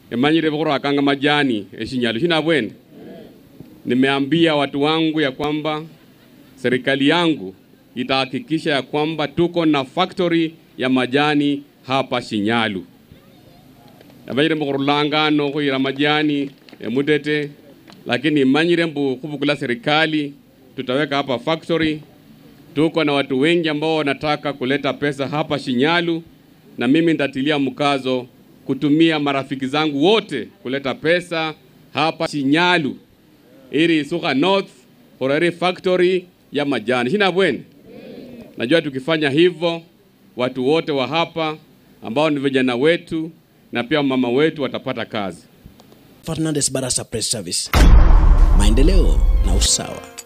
emanyire khurakanga majani eshinyalu shinabwene nimeambia watu wangu ya kwamba serikali yangu itahakikisha ya kwamba tuko na factory ya majani hapa Shinyalu. Nabanyire mbu khurulangano khuyira majani emutete, lakini imanyire mbu khubukula serikali tutaweka hapa factory. Tuko na watu wengi ambao wanataka kuleta pesa hapa Shinyalu, na mimi nitatilia mkazo kutumia marafiki zangu wote kuleta pesa hapa Shinyalu ili Suka North horari factory ya majani shina bwene. Najua tukifanya hivyo watu wote wa hapa ambao ni vijana wetu na pia mama wetu watapata kazi. Fernandes Barasa Press Service, maendeleo na usawa.